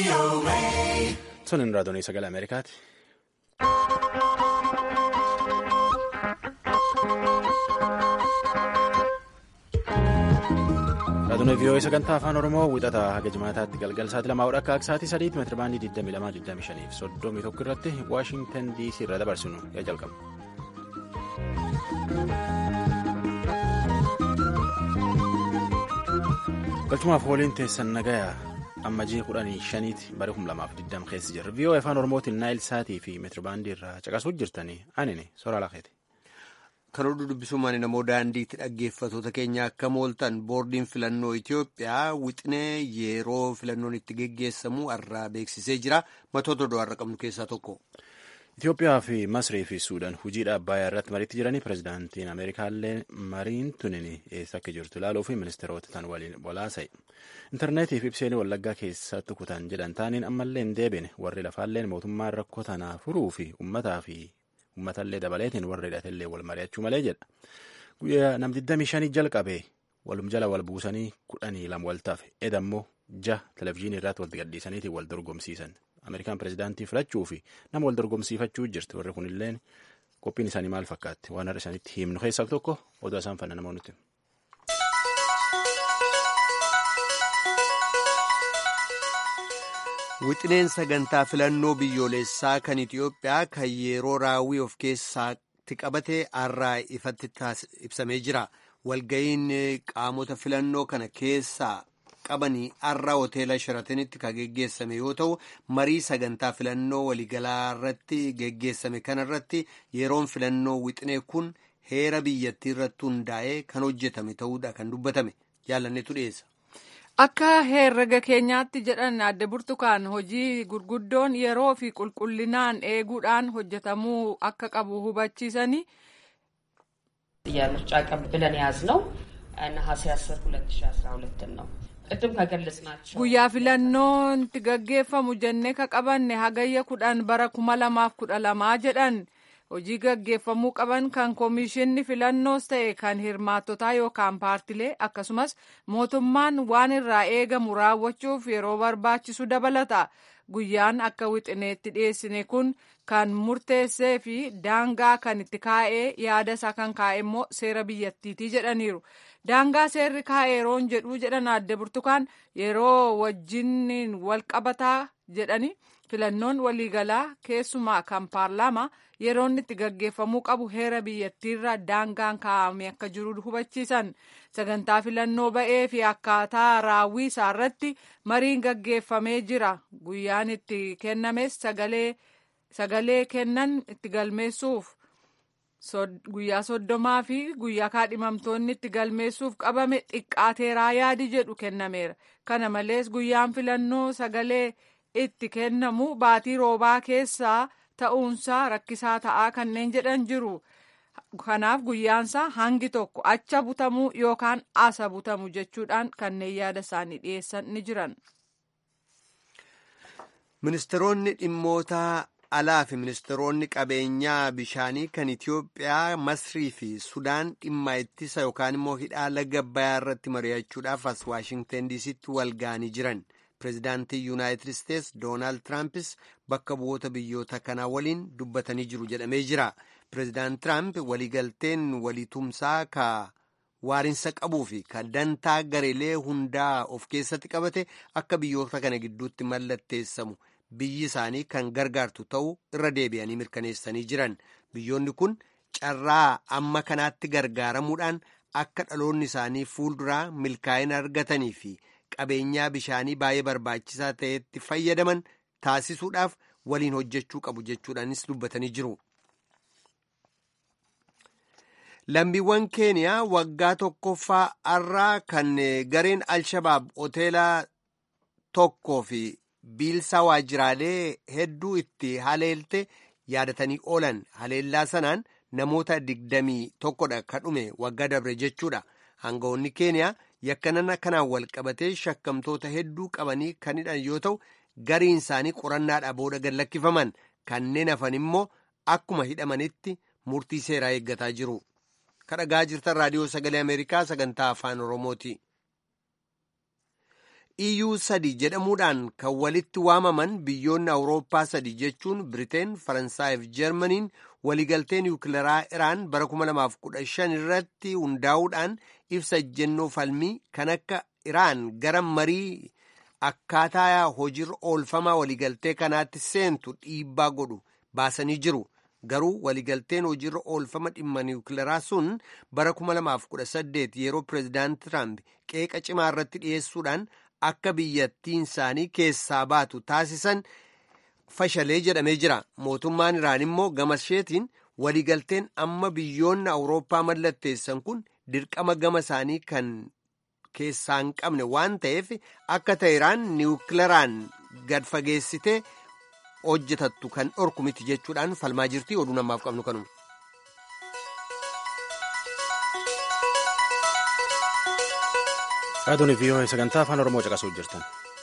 Sunin raadiyoo sagalee Ameerikaati. Raadiyoo vii'oo sagantaa afaan Oromoo wixataa haga jimaataatti galgal sa'aatii lamaa hodha akka akka sa'aatii sadiitti meetira baandii 22 25 fi 31 irratti Waashingtan DC irra dabarsinu yaa jalqabu. galchumaaf waliin teessan nagayaa amma ji'a kudhanii shaniiti bara kum lamaaf digdam keessa jirra vii'oo afaan oromootiin naayil saatii fi meetirbaandii irraa caqasuu jirtanii anini soraa laqeeti. Kan oduu dubbisummaan namoo daandiitti dhaggeeffatoota keenya akka mooltan boordiin filannoo Itoophiyaa wixinee yeroo filannoon itti geggeessamu har'aa beeksisee jira matoota oduu har'a qabnu keessaa tokko. Itoophiyaa fi Masrii fi Suudaan hojiidha Abbaayyaa irratti mariitti jiranii pirezidaantiin Ameerikaallee mariin tunin eessa akka jirtu ilaaluu fi ministeerota tan waliin walaasa'e. Intarneetii fi ibseen wallaggaa keessatti kutan jedhan taaniin ammallee hin deebine warri lafaalleen mootummaan rakkoo tanaa furuu fi uummataa fi uummatallee dabaleetiin warri hidhatellee wal mari'achuu malee jedha. Guyyaa nam 25 jalqabee walum jala wal buusanii kudhanii lama wal tafe edammoo ja televizyiinii irratti wal gadhiisaniitiin wal dorgomsiisan. Ameerikaan pirezidaantii filachuu fi nama wal dorgomsiifachuu jirti warri kunillee qophiin isaanii maal fakkaatti waan har'a isaaniitti himnu keessaa tokko oduu isaan fanna namoonni. Wixineen sagantaa filannoo biyyoolessaa kan Itoophiyaa kan yeroo raawwii of keessatti qabate har'aa ifatti ibsamee jira. Walga'iin qaamota filannoo kana keessaa qabanii har'a hoteela sharatanitti kan geggeessame yoo ta'u marii sagantaa filannoo waliigalaa irratti geggeessame kanarratti yeroon filannoo wixinee kun heera biyyattii irratti hundaa'ee kan hojjetame ta'uudha kan dubbatame jaalanneetu dhiyeessa. Akka herrega keenyaatti jedhan adde burtukaan hojii gurguddoon yeroo fi qulqullinaan eeguudhaan hojjetamuu akka qabu hubachiisanii. የምርጫ ቀን ብለን የያዝነው ነሐሴ 10 2012 ነው። ቅድም ከገለጽናቸው guyyaa filannoon itti gaggeeffamu jennee ka qabanne hagayya kudhan bara kuma lamaaf kudha lamaa jedhan hojii gaggeeffamuu qaban kan koomishinni filannoos ta'e kan hirmaattotaa yookaan paartilee akkasumas mootummaan waan irraa eegamu raawwachuuf yeroo barbaachisu dabalata guyyaan akka wixineetti dhiyeessine kun kan murteessee fi daangaa kan itti kaa'ee yaada isaa kan kaa'e immoo seera biyyattiitii jedhaniiru. daangaa seerri kaa'e yeroon jedhuu jedhan adde burtukaan yeroo wajjin wal qabataa jedhani filannoon waliigalaa keessumaa kan paarlaamaa yeroon itti gaggeeffamuu qabu heera biyyattiirra daangaan kaa'ame akka jiru hubachiisan sagantaa filannoo ba'ee fi akkaataa raawwii isaa irratti mariin gaggeeffamee jira guyyaan itti kennames sagalee kennan itti galmeessuuf. guyyaa soddomaa fi guyyaa kaadhimamtoonni itti galmeessuuf qabame xiqqaateeraa yaadi jedhu kennameera kana malees guyyaan filannoo sagalee itti kennamu baatii roobaa keessaa ta'uunsaa rakkisaa ta'aa kanneen jedhan jiru kanaaf guyyaansaa hangi tokko acha butamuu yookaan asa butamu jechuudhaan kanneen yaada isaanii dhiyeessan ni jiran. ministeeronni dhimmoota alaa fi ministeeronni qabeenyaa bishaanii kan Itiyoophiyaa Masrii fi Sudaan dhimma ittisa yookaan immoo hidhaa laga Abbayyaa irratti mari'achuudhaaf as Waashingtan diisitti wal ga'anii jiran. Pireezidaantii Yuunaayitid Isteets Doonaald Tiraampis bakka bu'oota biyyoota kanaa waliin dubbatanii jiru jedhamee jira. Pireezidaant Tiraamp waliigalteen waliitumsaa ka waarinsa qabuu fi kan dantaa gareelee hundaa of keessatti qabate akka biyyoota kana gidduutti mallatteessamu. biyyi isaanii kan gargaartu ta'uu irra deebi'anii mirkaneessanii jiran biyyoonni kun carraa amma kanaatti gargaaramuudhaan akka dhaloonni isaanii fuulduraa milkaa'ina argatanii fi qabeenyaa bishaanii baay'ee barbaachisaa ta'etti fayyadaman taasisuudhaaf waliin hojjechuu qabu jechuudhaanis dubbatanii jiru. lammiiwwan keeniyaa waggaa tokkoffaa har'aa kan gareen alshabaab hoteela tokkoo fi biilsaa waajjiraalee hedduu itti haleelte yaadatanii oolan haleellaa sanaan namoota digdamii tokkodha ka dhume waggaa dabre jechuudha aangawoonni keeniyaa yakkanan kanaan wal qabatee shakkamtoota hedduu qabanii kan hidhan yoo ta'u gariin isaanii qorannaadhaa booda gad lakkifaman kanneen hafan immoo akkuma hidhamanitti murtii seeraa eeggataa jiru kadhagaa jirtan raadiyoo sagalee ameerikaa sagantaa afaan oromooti. EU sadi jedhamuudhaan kan walitti waamaman biyyoonni Awurooppaa sadi jechuun Biriteen, Faransaayif Jarmaniin waliigaltee niwukilaraa Iraan bara 2015 irratti hundaa'uudhaan ibsa ejjennoo falmii kan akka Iraan gara marii akkaataa hojiirra oolfamaa waliigaltee kanaatti seentu dhiibbaa godhu baasanii jiru. Garuu waliigalteen hojiirra oolfama dhimma niwukilaraa sun bara 2018 yeroo pireezidaant Tiraamp qeeqa cimaa irratti dhiyeessuudhaan akka biyyattiin isaanii keessaa baatu taasisan fashalee jedhamee jira. Mootummaan Iraan immoo gama isheetiin waliigalteen amma biyyoonni Awurooppaa mallatteessan kun dirqama gama isaanii kan keessaa hin qabne waan ta'eef akka ta'e Iraan niwukilaraan gad fageessitee hojjetattu kan dhorku miti jechuudhaan falmaa jirti oduu namaaf qabnu kanuma. Raadiyoon VOA sagantaa afaan Oromoo caqasuu jirtan.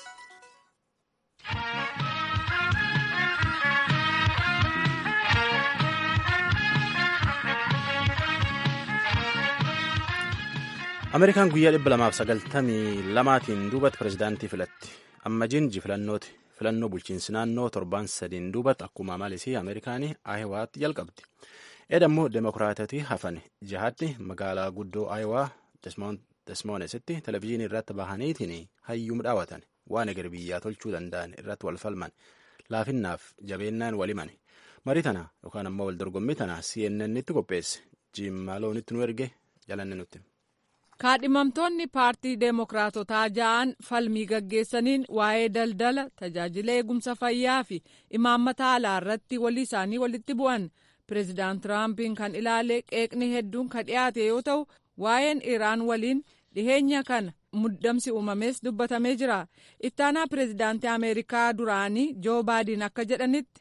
Ameerikaan guyyaa dhibba lamaaf sagaltamii lamaatiin duubatti pireezidaantii filatti. Amma jinji filannooti. Filannoo bulchiinsi naannoo torbaan sadiin duubatti akkuma malisii Ameerikaanii Ayiwaatti jalqabdi. Edammoo Demokiraatoti hafan jihaddi magaalaa guddoo Ayiwaa Desmoonesitti televizyiinii irratti bahaniitiin hayyuu dhaawatan waan eger biyyaa tolchuu danda'an irratti wal falman laafinnaaf jabeennaan waliman marii tana yookaan ammoo wal dorgommii tana CNN itti qopheesse jiimmaaloonitti nu erge jalanne nutti. kaadhimamtoonni paartii deemokiraatotaa ja'an falmii gaggeessaniin waa'ee daldala tajaajila eegumsa fayyaa fi imaammata alaa irratti walii isaanii walitti bu'an pireezidaant tiraampiin kan ilaale qeeqni hedduun kan dhiyaate yoo ta'u waa'een iraan waliin dhiheenya kana muddamsi uumames dubbatamee jira ittaanaa pireezidaantii ameerikaa duraanii joo baayden akka jedhanitti.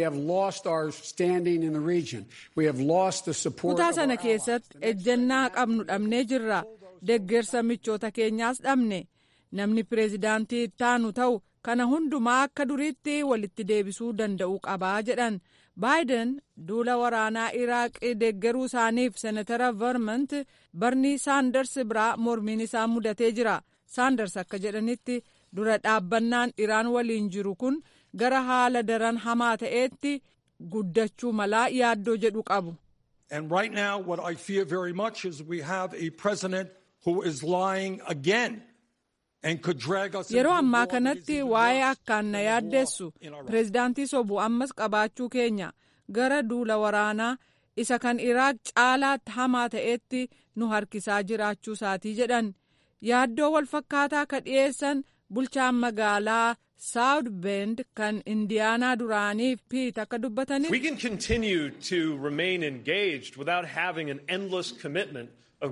kutaa sana keessatti ejjennaa qabnu dhabnee jirra deggersa michoota keenyaas dhabne namni pireezidaantii ittaanu ta'u kana hundumaa akka duriitti walitti deebisuu danda'uu qabaa jedhan baayiden duula waraanaa iraaqii deeggaruu isaaniif seenatara vermont barnii saanders biraa mormiin isaa mudatee jira saanders akka jedhanitti dura dhaabbannaan iraan waliin jiru kun gara haala daran hamaa ta'eetti guddachuu malaa yaaddoo jedhu qabu. And right now what I fear very much is we have a president who is lying again. Yeroo ammaa kanatti waa'ee akkaan na yaaddeessu pireezidaantii sobu ammas qabaachuu keenya gara duula waraanaa isa kan iraaq caalaatti hamaa ta'etti nu harkisaa jiraachuu isaatii jedhan yaaddoo walfakkaataa ka dhiyeessan bulchaan magaalaa saawud beend kan indiyaanaa duraanii piit akka dubbataniif. We can continue to remain engaged without having an endless commitment.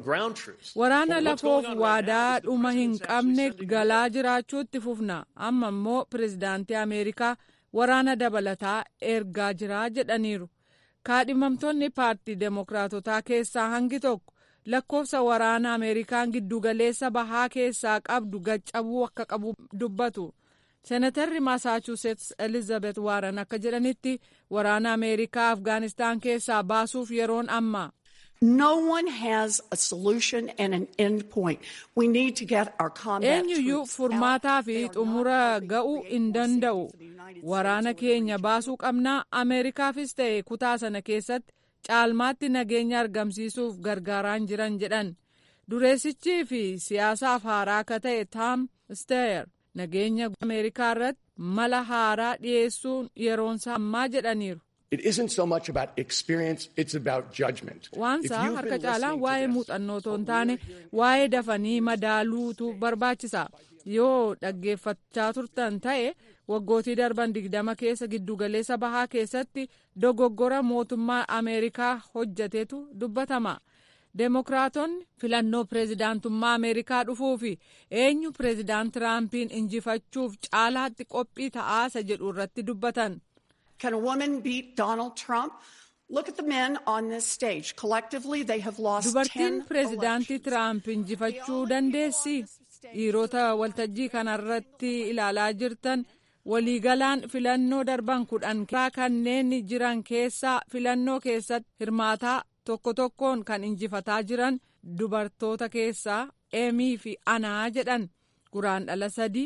Waraana lafoof waadaa dhuma hin qabne galaa jiraachuutti fufna amma immoo pireezidaantii Ameerikaa waraana dabalataa ergaa jiraa jedhaniiru. Kaadhimamtoonni paartii Deemokiraatotaa keessaa hangi tokko lakkoofsa waraana Ameerikaan giddugaleessa bahaa keessaa qabdu gaccabuu akka qabu dubbatu. Senatarri Masaachusetts Elizabeth Warren akka jedhanitti waraana Ameerikaa Afgaanistaan keessaa baasuuf yeroon amma. No one has a solution and an end point. We need to get our combat eenyuyyuu furmaataa fi xumura ga'uu hin danda'u waraana keenya baasuu qabnaa ameerikaafis ta'e kutaa sana keessatti caalmaatti nageenya argamsiisuuf gargaaraan jiran jedhan dureessichii fi siyaasaaf haaraa akka ta'e taam steyer nageenya ameerikaa irratti mala haaraa dhiyeessuun yeroonsaa ammaa jedhaniiru. It isn't so much about experience, it's about judgment. Waansaa harka caalaan waa'ee muuxannoo otoo hin taane waa'ee dafanii madaaluutu barbaachisa. Yoo dhaggeeffachaa turtan ta'e waggootii darban digdama keessa giddugaleessa bahaa keessatti dogoggora mootummaa Ameerikaa hojjatetu dubbatama. Deemokiraatonni filannoo pireezidaantummaa Ameerikaa dhufuu fi eenyu pireezidaant Tiraampiin injifachuuf caalaatti qophii ta'aasa jedhu irratti dubbatan. Can a woman beat Donald Trump? Look at the men on this stage. Collectively, they have lost Dubartiin pireezidaantii Tiraamp injifachuu dandeessi. Dhiirota waltajjii kanarratti ilaalaa jirtan waliigalaan filannoo darban kudhan kanneen jiran keessaa filannoo keessatti hirmaataa tokko tokkoon kan injifataa jiran dubartoota keessaa Eemii fi Anaa jedhan guraandhala sadii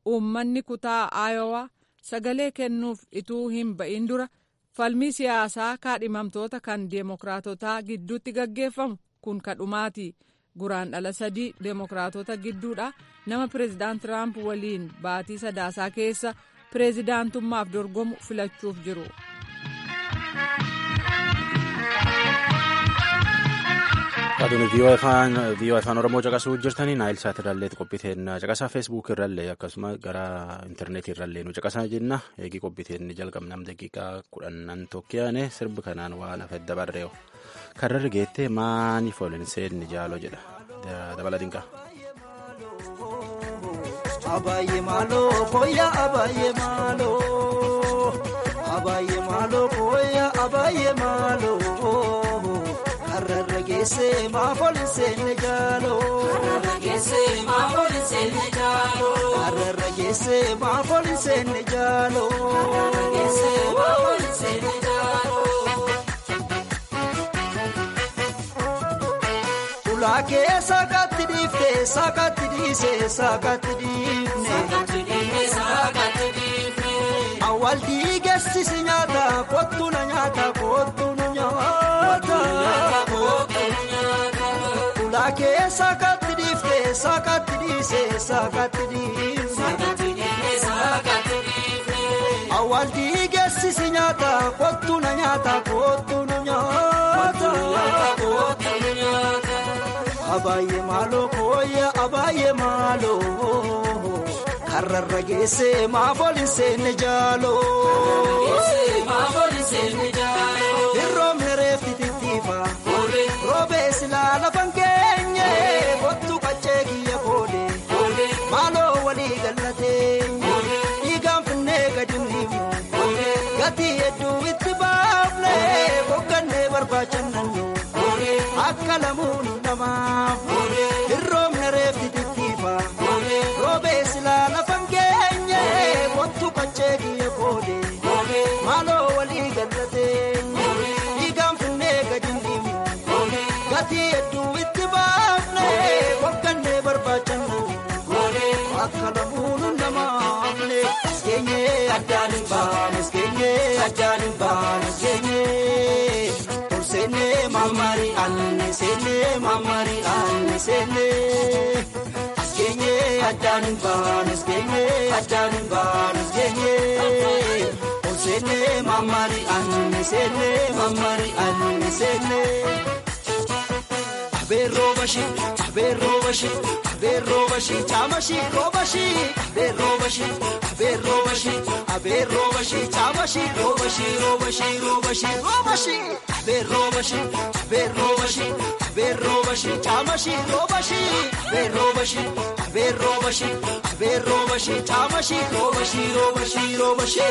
uummanni kutaa aayowaa sagalee kennuuf ituu hin ba'in dura falmii siyaasaa kaadhimamtoota kan deemokiraatotaa gidduutti gaggeeffamu kun kadhumaati guraan dhala sadii deemokiraatota gidduudha nama pireezidaant tiraamp waliin baatii sadaasaa keessa pireezidaantummaaf dorgomu filachuuf jiru. Aduun viiyoo afaan Oromoo caqasuu jirtanii naayil saat irrallee qophiiteen caqasaa feesbuuk irrallee akkasuma gara intarneetii irrallee nu caqasaa jenna eegii qophiiteen jalqabnam daqiiqaa kudhannan tokkiyaane sirbi kanaan waan hafe dabarreeyo karrarri geettee maaniif olin seenni jaaloo jedha dabala dinqaa. Abaayyee maaloo kooyyaa abaayyee maaloo abaayyee maaloo kooyyaa abaayyee maaloo. Hararra geessee maafooli seenne jaaloo. Hararra geessee maafooli seenne jaaloo. Hararra geessee maafooli seenne jaaloo. Hararra geessee maafooli seenne jaaloo. Ulaakee saakatti dhiiftee saakatti dhiisee saakatti dhiifne. Saakatti dhiifne saakatti dhiifne. Awwaal dhiigeessisi nyaata kottu na nyaata kottu nu nyaata. Ulaakee saakatti dhiiftee saakatti dhiisee saakatti dhiifne. Awwaal dhiigeessisi nyaata kottu na nyaata kottu nu nyaata. Abaayyee maaloo kooyya abaayyee maaloo karrarra geessee maafooli seenne jaaloo. Hirroomni reefti tittiifa roobee silaa lafan keenye kottu qaccee kiyya koode maaloo walii gallatee dhiigaan finnee gadi dhiifnu gatii hedduu itti baafne boqqannee barbaachannannu. Akka lamuun namaaf hirroomna reefti tittiifa roobee silaa lafan keenye kottu qaccee kiyya koode maaloo walii gallatee dhiigaan finnee gadi dhiifnu gatii hedduu itti baafne boqqannee barbaachannu akka lamuun namaafne skeenye addaan hin baane skeenye addaan hin baane skeenye. Sene mamari anne sene mamari anne sene askenye ajanin ban askenye ajanin ban askenye sene mamari anne sene mamari anne sene abe robashi abe robashi abe robashi chamashi robashi abe robashi abe robashi abe robashi chamashi robashi robashi robashi robashi abe robashi abe robashi abe robashi chamashi robashi abe robashi abe robashi abe robashi chamashi robashi robashi robashi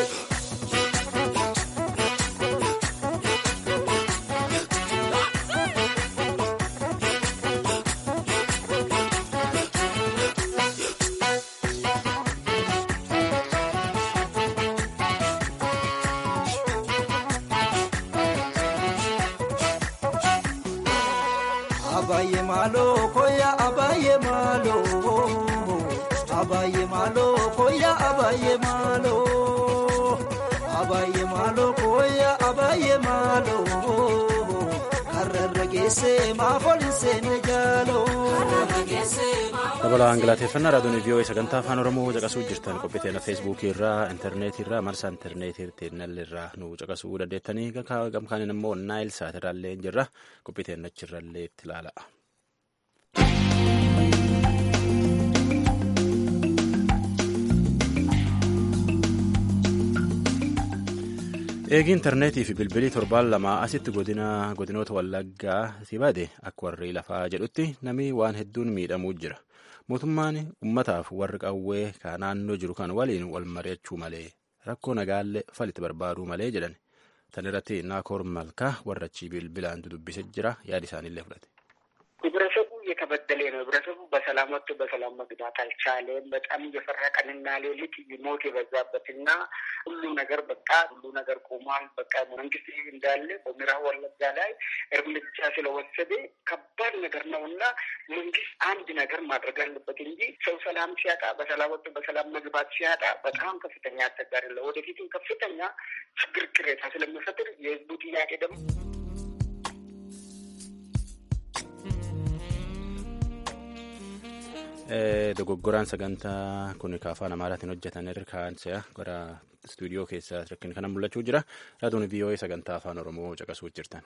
Abaayyee maaloo kooyyaa abaayyee maaloo abaayyee maaloo kooyyaa abaayyee maaloo abaayyee maaloo kooyyaa abaayyee maaloo karrarra geessee maafooli seenne jaaloo. Dabala angalateeffannaa raadiyoon vii'oo'ee sagantaa afaan oromoo caqasuu jirtan qophiiteen feesbuukii irraa intarneetii irraa marsaa intarneetii teennallee irraa nu caqasuu dandeettanii gamkaaniin immoo naayil saatiraallee jirra qophiiteen achirrallee itti ilaala. eegi intarneetii fi bilbilii torbaan lamaa asitti godinoota wallaggaa si bade akka warri lafaa jedhutti namni waan hedduun miidhamuu jira mootummaan ummataaf warri qawwee ka naannoo jiru kan waliin wal mari'achuu malee rakkoo nagaallee falitti barbaaduu malee jedhan tan irratti naakoor malkaa warra achii bilbilaan dudubbise jira yaada isaaniillee fudhate. የተበደለ ነው። ህብረተሰቡ በሰላም ወጥቶ በሰላም መግባት አልቻለም። በጣም እየፈረቀንና ሌሊት ሞት የበዛበትና ሁሉ ነገር በቃ ሁሉ ነገር ቆሟል። በቃ መንግስት እንዳለ በምዕራብ ወለጋ ላይ እርምጃ ስለወሰደ ከባድ ነገር ነው እና መንግስት አንድ ነገር ማድረግ አለበት እንጂ ሰው ሰላም ሲያጣ በሰላም ወጥቶ በሰላም መግባት ሲያጣ በጣም ከፍተኛ አስቸጋሪ ነው። ወደፊትም ከፍተኛ ችግር ቅሬታ ስለሚፈጥር የህዝቡ ጥያቄ ደግሞ dogoggoraan sagantaa kun afaan amaaraatiin hojjetan irkaansa gara istuudiyoo keessa rakkin kana mul'achuu jira raadiyoon vii'oo'ee sagantaa afaan oromoo caqasuu jirtan.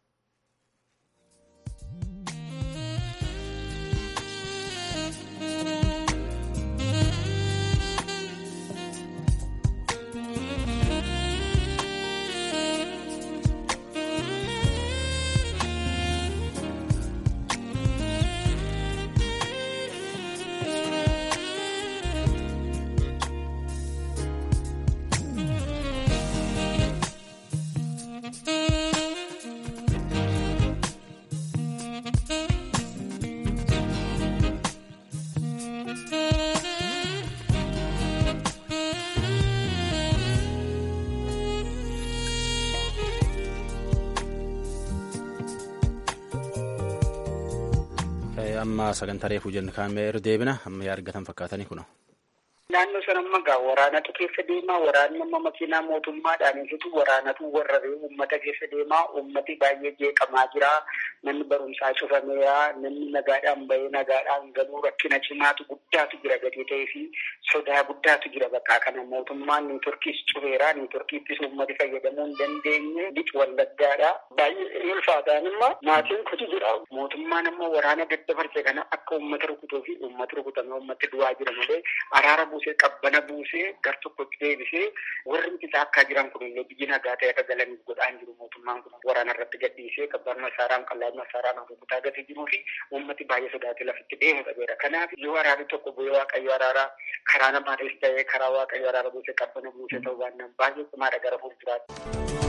amma sagantaa reefuu jennu kaa'amee deebina amma yaa argatan fakkaatanii kuno. Naannoo sana amma gaa waraanatu keessa deemaa waraanni amma makiinaa mootummaadhaan ibsitu waraanatu warrabee uummata keessa deemaa uummati baay'ee jeeqamaa jira namni barumsaa cufameera namni nagaadhaan bahee nagaadhaan galuu rakkina cimaatu guddaatu jira gatii ta'ee fi sodaa guddaatu jira bakka kana mootummaan niitorkiis cufeera niitorkiittis uummati fayyadamuu hin dandeenye bic wallaggaadha baay'ee ulfaataan imma maatiin kutu jira mootummaan amma waraana daddabarse kana akka uummata rukutuu fi uummata rukutame uummatti du'aa jira malee araara buusee qabbana buusee gar tokkotti deebisee warri isaa akka jiran kun illee biyyi nagaa ta'e akka galaniif godhaan jiru mootummaan kun waraana irratti gadhiisee qabbaan masaaraan qallaan masaaraan rukutaa gadi jiruu fi uummati baay'ee sodaatee lafitti deemu qabeera. Kanaaf yoo waraanni tokko bu'ee waaqayyo araaraa karaa namaanis ta'ee karaa waaqayyo araara buusee qabbana buusee ta'uu baannaan baay'ee cimaadha gara fuulduraatti.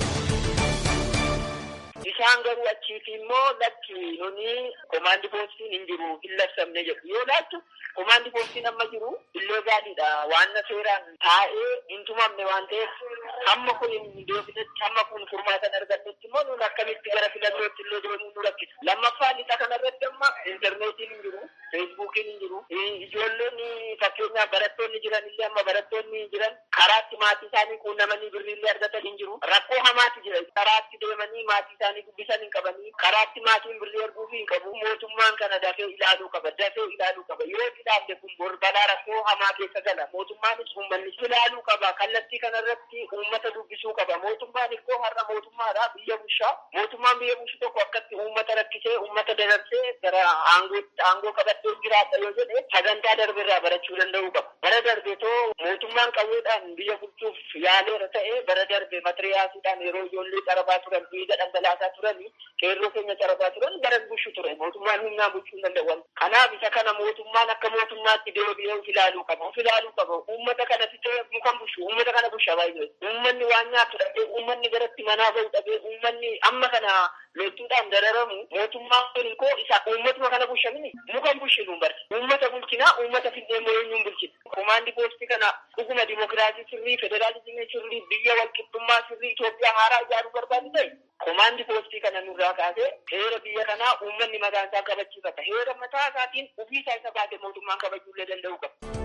Isaan garuu achiiti immoo lakki nuni komaandi poostiin hin jiru hin labsamne jedhu yoo laattu komaandi poostiin amma jiru illee gaariidha waan seeraan taa'ee hin tumamne waan ta'eef hamma kun hin deebinetti hamma kun furmaatan argannetti immoo nun akkamitti gara filannootti illee deemuu nu rakkisa lammaffaa lixa kanarratti amma intarneetiin hin jiru feesbuukiin hin jiru ijoolleen fakkeenyaaf barattoonni jiran illee amma barattoonni jiran karaatti maatii isaanii quunnamanii birriillee argatan hin jiru rakkoo hamaatu jira karaatti deemanii maatii isaanii dubbisan hin qabanii karaatti maatiin birrii arguuf hin qabu mootummaan kana dafee ilaaluu qaba dafee ilaaluu qaba yoo ilaalle kun bor balaa rakkoo hamaa keessa gala mootummaanis uummannis ilaaluu qaba kallattii kanarratti uummata dubbisuu qaba mootummaan ikkoo har'a mootummaadha biyya bushaa mootummaan biyya bushu tokko akkatti uummata rakkisee uummata dararsee gara aangoo qabattee jiraata yoo jedhe sagantaa darbirraa barachuu danda'uu qaba bara darbe too mootummaan qawweedhaan biyya bulchuuf yaaleera ta'e bara darbe matiriyaasiidhaan yeroo ijoollee carabaa turan dhiiga dhangalaasaa turanii qeerroo keenya carabaa turan bara bushu ture mootummaan humnaan bulchuu hin danda'an kanaaf isa kana mootummaan akka mootummaatti deebi'ee of ilaaluu qaba of ilaaluu qaba uummata kana fitee mukan bushu uummata kana busha baay'ee uummanni waan nyaatu dhabee uummanni garatti manaa bahu dhabee uummanni amma kana loltuudhaan dararamu mootummaan kun koo isa uummatuma kana bushamini mukan bushinu barsi uummata bulchinaa uummata finnee mooyeenyuun bulchina komaandi poostii kana dhuguma dimokiraasii sirrii federaalizimii sirrii biyya walqixxummaa sirrii Itoophiyaa haaraa ijaaruu barbaadu ta'e komaandi poostii kana nurraa kaasee heera biyya kanaa uummanni mataan isaa kabachiifata heera mataa isaatiin ofii isaa isa baate mootummaan kabajuullee danda'uu qaba.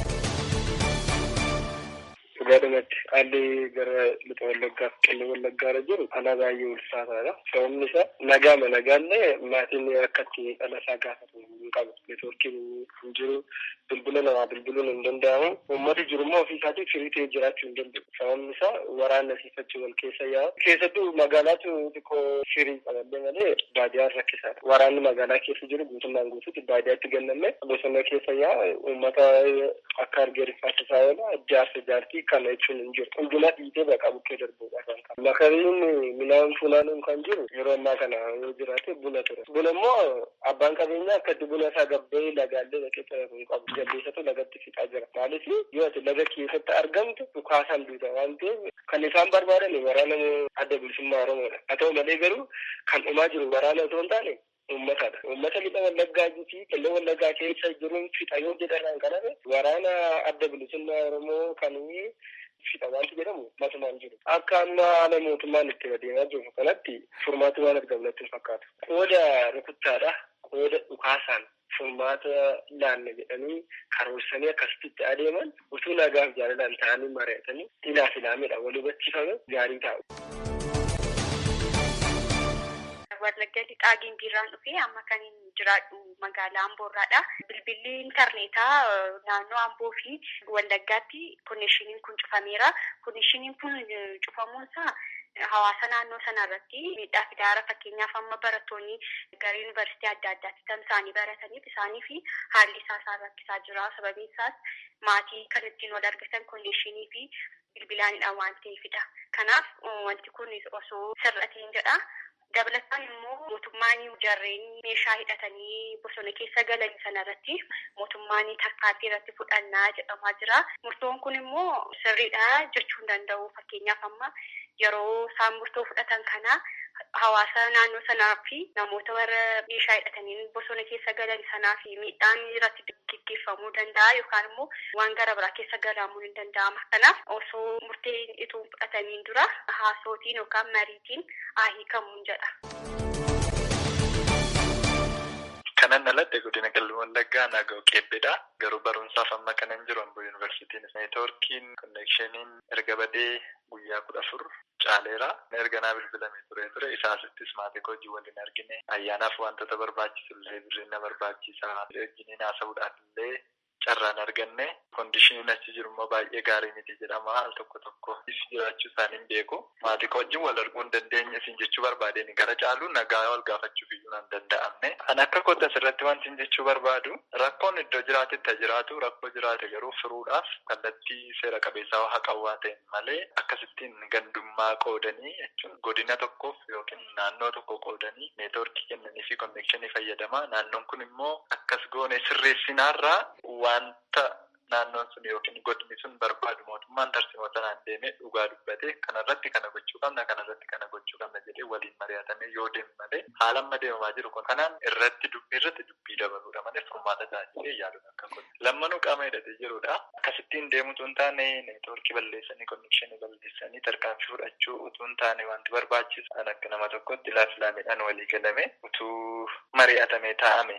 Dhugaadhumatti haalli gara lixa wallaggaaf qellem wallaggaarra jiru ana baay'ee ulfaataadha. Sababni isaa nagaama nagaallee maatiin akkatti dhala isaa gaafatu hin qabu. Neetwoorkiin hin jiru. Bilbila namaa bilbiluun hin danda'amu. Uummati jiru immoo ofii isaatiif firii ta'ee jiraachuu hin danda'u. Sababni isaa waraanna siifachuu wal keessa yaa'u. Keessattuu magaalaatu xiqqoo firii qaballee malee baadiyaan rakkisaadha. Waraanni magaalaa keessa jiru guutummaan guutuutti baadiyaatti ganname bosona keessa yaa'u uummata akka argee rifaasisaa oola jaarsa jaartii kana jechuun hin jiru. Hunduma dhiitee baqa bukkee darbuudha kan qabu. Makariin midhaan funaanuun kan jiru yeroo ammaa kana yoo jiraate buna ture. Buna immoo abbaan qabeenyaa akkatti buna isaa gabbee lagaallee dhaqee xaratu hin qabu. Jaldeessatu lagatti fixaa jira. Maaliif yoo ati laga keessatti argamtu dhukaasaan duuta waan ta'eef kan isaan barbaadan waraana adda bilisummaa Oromoodha. Haa ta'u malee garuu kan dhumaa jiru waraana otoo hin taane uummatadha. Uummata lixa wallaggaa fi qellem wallaggaa keessa jiruun fixa yoo jedhan kaname waraana adda bilisummaa Oromoo kan fixa wanti jedhamu matumaan jiru. Akka amma haala mootummaan itti adeemaa jiru kanatti furmaati waan argamu natti hin fakkaatu. Qooda rukuttaadha. Qooda dhukaasaan furmaata laanna jedhanii karoorsanii akkasitti adeeman utuu nagaaf jaalalaan ta'anii mari'atanii ilaaf ilaamedha wal hubachiifame gaarii ta'u. Wallagga lixaa gimbiirraan dhufee amma kan jiraadhu magaalaa Amboorraadha. Bilbilli intarneetaa naannoo Amboo fi Wallaggaatti konneeshiniin kun cufameera. Konneeshiniin kun cufamuunsaa hawaasa naannoo sana irratti miidhaa fidaara fakkeenyaaf amma barattoonni gara yuunivarsiitii adda addaatti tamsa'anii barataniif isaanii fi haalli isaa isaan rakkisaa jira. Sababiin isaas maatii kan ittiin wal argatan konneeshinii fi bilbilaanidha waan ta'eefidha. Kanaaf wanti kun osoo sirrateen jedha. Dabalataan immoo mootummaan jarreen meeshaa hidhatanii bosona keessa galan sanarratti mootummaan tarkaanfii irratti fudhannaa jedhamaa jira. Murtoon kun immoo sirriidha jechuu hin danda'u. Fakkeenyaaf amma yeroo isaan murtoo fudhatan kana hawaasa naannoo sanaa fi namoota warra meeshaa hidhatanii bosona keessa galan sanaa fi miidhaan irratti gaggeeffamuu danda'a yookaan immoo waan gara biraa keessa galamuu ni danda'ama. Kanaaf osoo murteen itoo fudhatamiin dura haasootiin yookaan mariitiin haa hiikamuun jedha. Kanan alatti godina qellem wallaggaa naaga'u qeebbeedha. Garuu barumsaaf amma kanan jiru Amboo yuunivarsiitiin neetwoorkiin konneekshiniin erga badee guyyaa kudha afur caaleera. Erga naa bilbilamee ture ture isaasittis maatii hojii waliin argine ayyaanaaf wantoota barbaachisu illee birrinna barbaachisaa wajjiniin haasa'uudhaaf illee carraan arganne kondishiniin achi jiru immoo baay'ee gaarii miti jedhama al tokko tokko jiraachuu isaanii hin beeku maatii wajjin wal arguu hin dandeenye isin jechuu barbaadeen gara caalu nagaa wal gaafachuuf iyyuu hin danda'amne kan akka kootti asirratti wanti hin jechuu barbaadu rakkoon iddoo jiraatetti jiraatu rakkoo jiraate garuu firuudhaaf kallattii seera qabeessaa haqawwaa ta'e malee akkasittiin gandummaa qoodanii jechuun godina tokkoof yookiin naannoo tokko qoodanii neetwoorkii kennanii fi konneekshinii fayyadama naannoon kun immoo akkas goone sirreessinaarraa wanta naannoon sun yookiin godinni sun barbaadu mootummaan tarsimoo sanaan deemee dhugaa dubbate kanarratti kana gochuu qabna kanarratti kana gochuu qabna jedhee waliin mari'atamee yoo deemu malee haala amma deemamaa jiru kun kanaan irratti dubbii irratti dubbii dabaluudha malee furmaata taasisee yaaduun akka kun lammanuu qaama hidhatee jirudha akkasittiin deemutu hin taane neetwoorkii balleessanii konnekshinii balleessanii tarkaanfii fudhachuu utuu hin taane wanti barbaachisu kan akka nama tokkotti laafilaamiidhaan walii galame utuu mari'atamee taa'ame.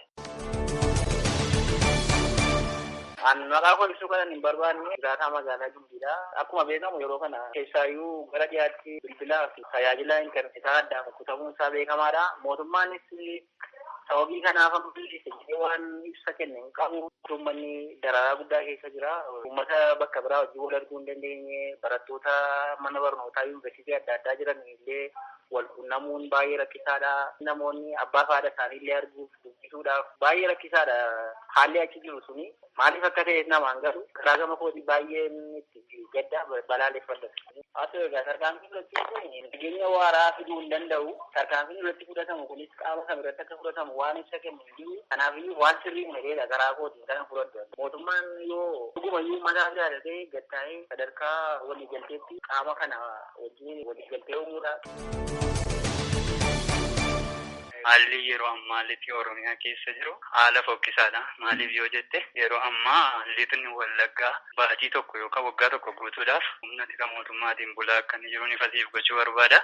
Maqaa kolfisuu kanan hin barbaanne jiraataa magaalaa Gimbiidha. Akkuma beekamu yeroo kana keessaayyuu gara dhiyaatti bilbilaa fi tajaajila intarneetaa addaan kutamuun isaa beekamaadha. Mootummaanis sababii kanaaf ammoo waan ibsa kenne hin qabu. Uummanni dararaa guddaa keessa jira. Uummata bakka biraa hojii wal arguu hin dandeenye barattoota mana barnootaa yuunivarsiitii adda addaa jiran illee wal quunnamuun baay'ee rakkisaadha. Namoonni abbaa fi haadha isaanii illee arguuf dubbisuudhaaf baay'ee rakkisaadha. Haalli achi jiru suni maaliif akka ta'e namaan galu karaa gama kooti baay'een itti gadda balaaleffadha. Haa ta'u egaa tarkaanfii fudhachuun kun nageenya waaraa fiduu hin danda'u. Tarkaanfiin irratti fudhatamu kunis qaama kam irratti akka fudhatamu waan ibsa kennu hin jiru. Kanaafiyyuu waan sirrii mudateedha karaa kootiin kana fudhadhu. Mootummaan yoo dhugumayyuu mataa jaalatee gattaa'ee sadarkaa waliigalteetti qaama kana wajjin waliigaltee uumuudha. Haalli yeroo ammaa lixi Oromiyaa keessa jiru haala fokkisaadha. Maaliif yoo jette yeroo ammaa lixni wallaggaa baatii tokko yookaan waggaa tokko guutuudhaaf humna tika mootummaatiin bulaa akka inni jiru ifasiif gochuu barbaada.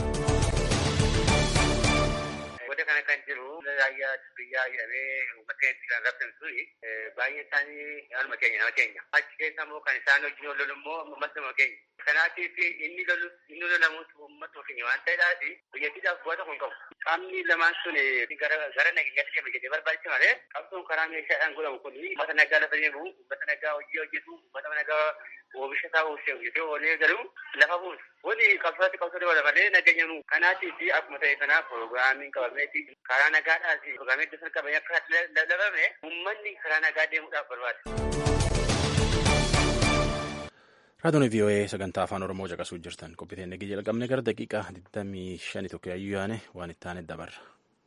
Wanta kana kan jiru raayyaa biyyaa jedhamee uummata itti kan rabsan baay'ee isaanii haaluma keenya nama keenya. Achi keessa immoo kan isaan wajjin lolu immoo uummatuma keenya. Kanaatiif inni lolu inni lolamuutu uummata ofii waan ta'eedhaaf biyyattiidhaaf bu'aa tokko hin qabu. Qaamni lamaan sun gara gara nageenyaatti deema jedhee barbaachisa malee qabsoon karaa meeshaadhaan godhamu kun uummata nagaa lafa deemu uummata nagaa hojii hojjetu uummata nagaa oomisha isaa oomishee hojjetee oolee garuu lafa buusu. Wani qabsaatti qabsoo dabala malee nageenya nu kanaatiif akkuma ta'e kanaaf pirogiraamiin qabameeti karaa nagaadhaas pirogiraamii iddoo sana qabanii akka lallabame uummanni karaa nagaa deemuudhaaf barbaada. Raadiyoon VOA sagantaa afaan Oromoo caqasuu jirtan qophiiteen eegee jalqabne gara daqiiqaa 25 tokko yaayyuu yaane waan itti aane dabarra.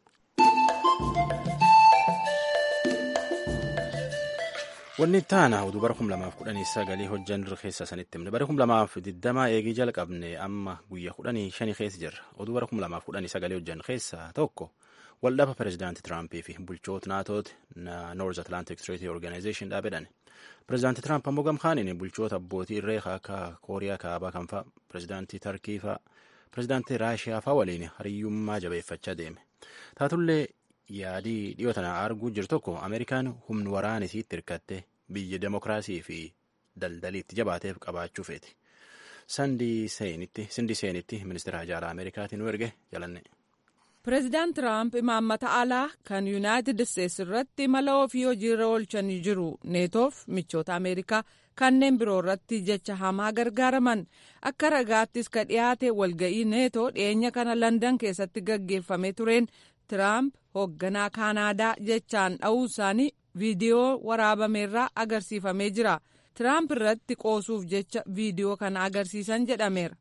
Wanni itti aana oduu bara 2019 hojjan keessa sanitti himne bara 2020 eegee jalqabne amma guyyaa 15 keessa jirra. Oduu bara 2019 hojjan keessaa tokko waldhaba pireezidaantii Tiraampii fi bulchoota naatooti North Atlantic Treaty Organization dhaabedhan. Pireezidaantii Tiraamp ammoo gamkaaniin bulchoota abbootii irree akka Kooriyaa kaabaa kan fa'a, pireezidaantii Tarkii fa'a, pireezidaantii Raashiyaa fa'a waliin hariyyummaa jabeeffachaa deeme. Taatullee yaadii dhiyoo tana arguu jiru tokko Ameerikaan humna waraana isiitti hirkattee biyya demokiraasii fi daldaliitti jabaateef qabaachuu feeti. Sandi Seenitti ministeera hajaala Ameerikaatiin nu erge jalanne. Pireezidaant Tiraamp imaammata alaa kan Yuunaayitid Isteetsi irratti mala ofii hojiirra oolchanii jiru. Neetoof michoota Ameerikaa kanneen biroo irratti jecha hamaa gargaaraman. Akka ragaattis ka dhiyaate walga'ii neetoo dhiyeenya kana Landan keessatti gaggeeffamee tureen Tiraamp hoogganaa Kaanaadaa jechaan dha'uu isaanii viidiyoo waraabameerraa agarsiifamee jira. Tiraamp irratti qoosuuf jecha viidiyoo kana agarsiisan jedhameera.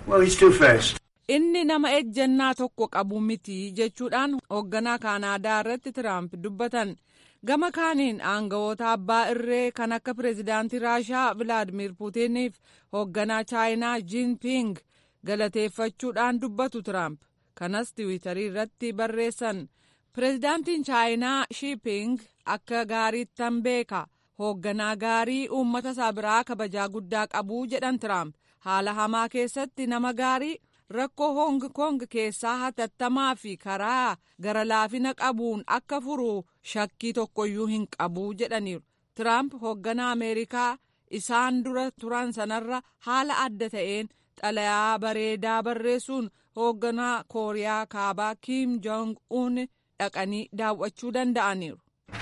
Inni nama ejjennaa tokko qabu miti jechuudhaan hoogganaa Kaanaadaa irratti Tiraamp dubbatan. Gama kaaniin aangawoota abbaa irree kan akka pireezidaantii Raashaa Vilaadimir Puutiniif hoogganaa Chaayinaa Jiinping galateeffachuudhaan dubbatu Tiraamp. Kanas tiwiitarii irratti barreessan. Pireezidaantiin Chaayinaa Shiiping akka gaariittan beeka. hoogganaa gaarii uummata isaa biraa kabajaa guddaa qabu jedhan Tiraamp haala hamaa keessatti nama gaarii rakkoo Hoong Kong keessaa hatattamaa fi karaa gara laafina qabuun akka furu shakkii tokkoyyuu hin qabu jedhaniiru. Tiraamp hoogganaa Ameerikaa isaan dura turan sanarra haala adda ta'een xalayaa bareedaa barreessuun hoogganaa Kooriyaa kaabaa Kim Jong Un dhaqanii daawwachuu danda'aniiru.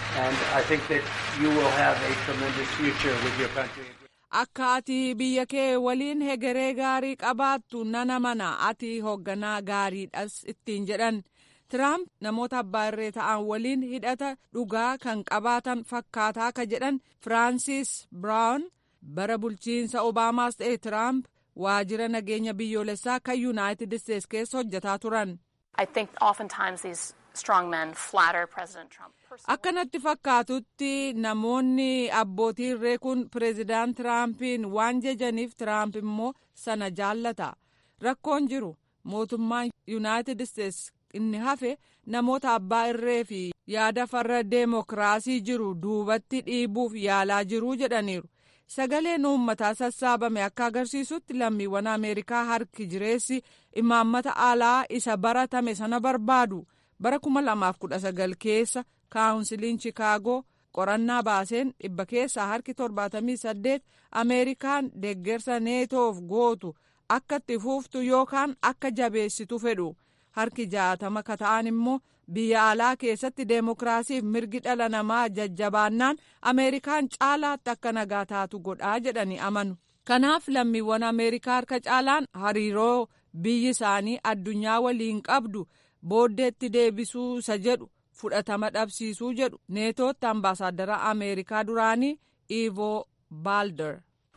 Akka ati biyya kee waliin hegeree gaarii qabaattu nan amana ati hoogganaa gaariidhas ittiin jedhan. Tiraamp namoota abbaa irree ta'an waliin hidhata dhugaa kan qabaatan fakkaataa ka jedhan Firaansis Biraawun bara bulchiinsa Obaamaas ta'e Tiraamp waajjira nageenya biyyoolessaa kan Yuunaayitid Isteets keessa hojjetaa turan. Akkanatti fakkaatutti namoonni abbootii irree kun pireezidaant Tiraampiin waan jajaniif Tiraamp immoo sana jaallata. Rakkoon jiru mootummaan Yuunaayitid Isteets inni hafe namoota abbaa irree fi yaada farra deemokiraasii jiru duubatti dhiibuuf yaalaa jiru jedhaniiru. Sagaleen uummataa sassaabame akka agarsiisutti lammiiwwan Ameerikaa harki jireessi imaammata alaa isa baratame sana barbaadu. bara 2019 keessa kaawunsiliin chikaagoo qorannaa baaseen dhibba keessaa harki 78 ameerikaan deeggarsa neetoof gootu akka itti fuuftu yookaan akka jabeessitu fedhu harki jaatama ka ta'an immoo biyya alaa keessatti deemokiraasiif mirgi dhala namaa jajjabaannaan ameerikaan caalaatti akka nagaa taatu godhaa jedhanii amanu kanaaf lammiiwwan ameerikaa harka caalaan hariiroo biyyi isaanii addunyaa waliin qabdu. booddeetti deebisuu isa jedhu fudhatama dhabsiisuu jedhu neetootti ambaasaaddara ameerikaa duraanii ivo baalder.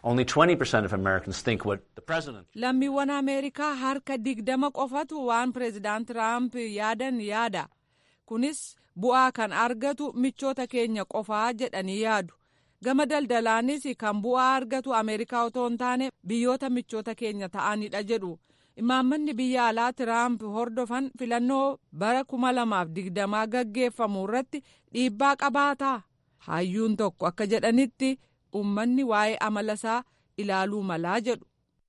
lammiiwwan ameerikaa harka digdama qofatu waan pireezidaant tiraamp yaadan yaada kunis bu'aa kan argatu michoota keenya qofaa jedhanii yaadu gama daldalaanis kan bu'aa argatu ameerikaa otoo hin taane biyyoota michoota keenya ta'anidha jedhu. imaammanni biyya alaa tiraamp hordofan filannoo bara kuma lamaaf digdamaa gaggeeffamu irratti dhiibbaa qabaataa hayyuun tokko akka jedhanitti uummanni waa'ee amala isaa ilaaluu malaa jedhu.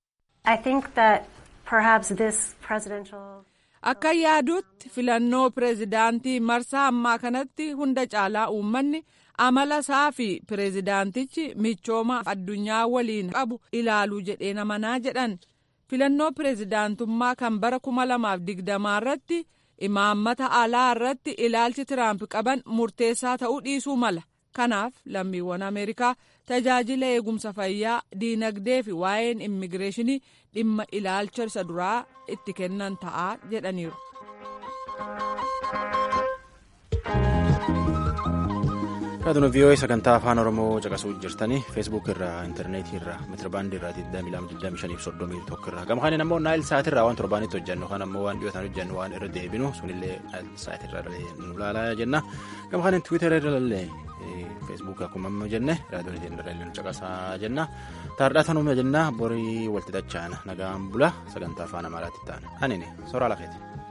akka yaadutti filannoo pireezidaantii marsaa ammaa kanatti hunda caalaa uummanni amala isaa fi pireezidaantichi michooma addunyaa waliin qabu ilaaluu jedhee amanaa jedhan. filannoo pireezidaantummaa kan bara kuma lamaaf digdamaa irratti imaammata alaa irratti ilaalchi tiraamp qaban murteessaa ta'uu dhiisuu mala kanaaf lammiiwwan ameerikaa tajaajila eegumsa fayyaa diinagdee fi waa'een immigireeshinii dhimma ilaalcha isa duraa itti kennan ta'a jedhaniiru. Raadiyoo VOA sagantaa afaan Oromoo caqasuu jirtanii feesbuuk irraa intarneetii irraa meetirabaandii irraa 2225 irraa gama kanaan ammoo naayil sa'aatii irraa waan torbaanitti hojjennu kan ammoo waan dhiyootaan hojjennu waan irra deebinu sunillee naayil sa'aatii irraa nu ilaalaa jenna gama kanaan tiwiitara irrallee feesbuuk akkuma amma jenne raadiyoo irra nu caqasaa jenna taardhaa tanuma jenna borii walti dacha'an nagaan bula sagantaa afaan amaaraatti ta'an anini soraa lafeeti.